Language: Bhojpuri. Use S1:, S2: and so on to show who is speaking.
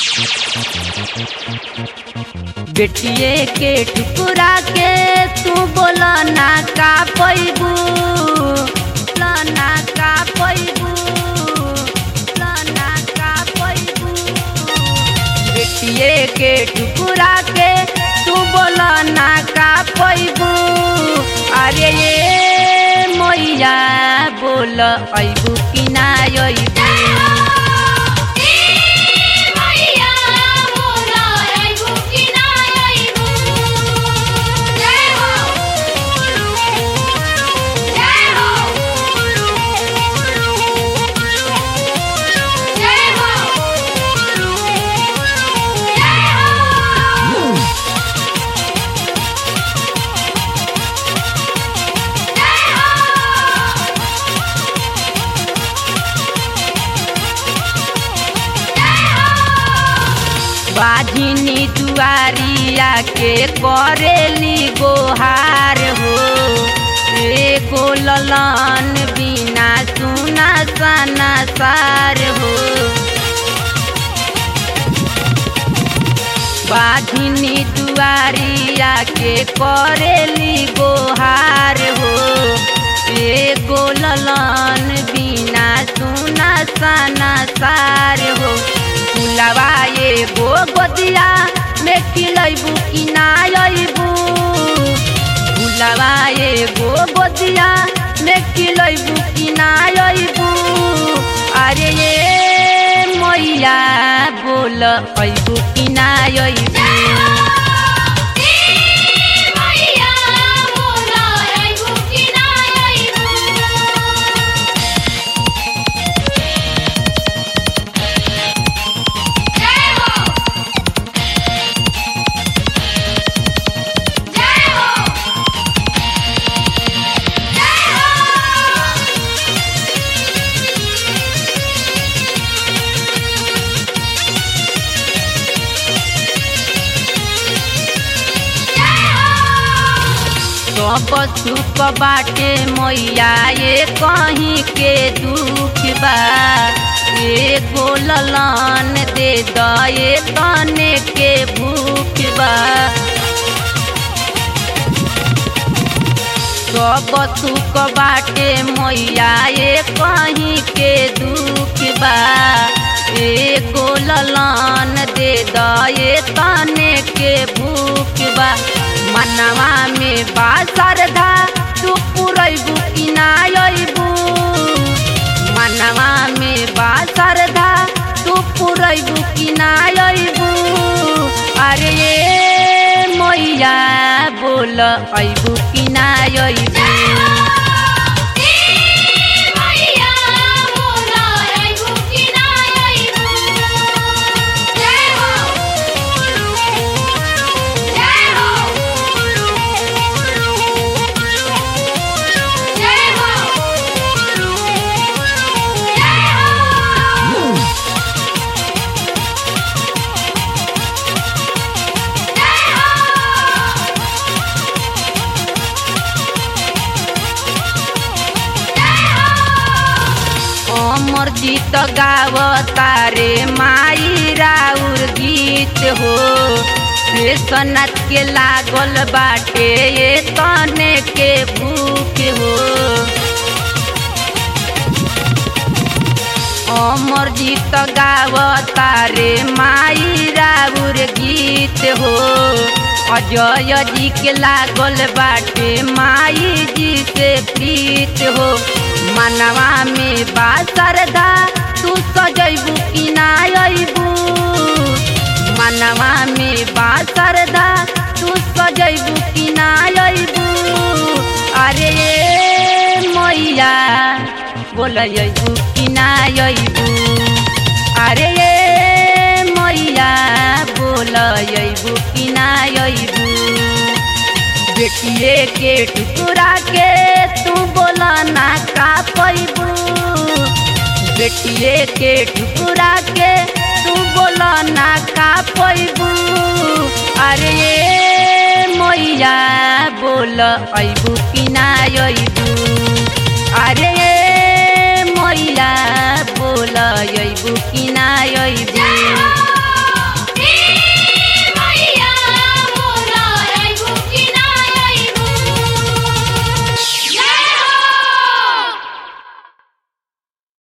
S1: बेटिए के ठुकुरा के तू बोला ना का पैबू ना का पैबू ना का पैबू बेटिए के ठुकुरा के तू बोला ना का पैबू अरे ये मैया बोल अबू कि ना अबू बाझिनी दुआरिया के करेली गोहार हो एको ललन बिना सुना सना सार हो बाझिनी दुआरिया के करेली गोहार हो एको ललन बिना सुना सना सार हो फुलवा एगो गोदिया में खिलैबू कि ना अबू फुलवा एगो गोदिया में खिलैबू कि ना अबू अरे ये मैया बोल अबू कि ना अबू सब सुख बाटे मैया ये कहीं के दुख बा ये गोलन दे दे तने के भूख बा सब सुख बाटे मैया ये कहीं के दुख बा ये गोलन दे दे तने के भूख बा मनवा में बा श्रद्धा तू पुरैबू कि ना अबू मनवा में बा श्रद्धा तू पुरैबू कि ना अबू अरे ये मैया बोल अबू कि ना अबू अमर जीत गाव तारे माई राउर गीत हो सनत के लागल बाटे ये तने के भूख हो अमर जीत गाव तारे माई राउर गीत हो अजय जी के लागल बाटे माई जी से प्रीत हो मनवा में बा श्रद्धा तू सजैबू कि ना अबू मनवा में बा श्रद्धा तू सजैबू कि ना अबू अरे मैया बोल अबू कि ना अबू अरे मैया बोल अबू कि ना अबू बेटिए के टुकड़ा के तू बोला ना का पैबू बेटिए के टुकड़ा के तू बोला ना का पैबू अरे मैया बोल अबू कि ना अबू अरे मैया बोल अबू कि ना अबू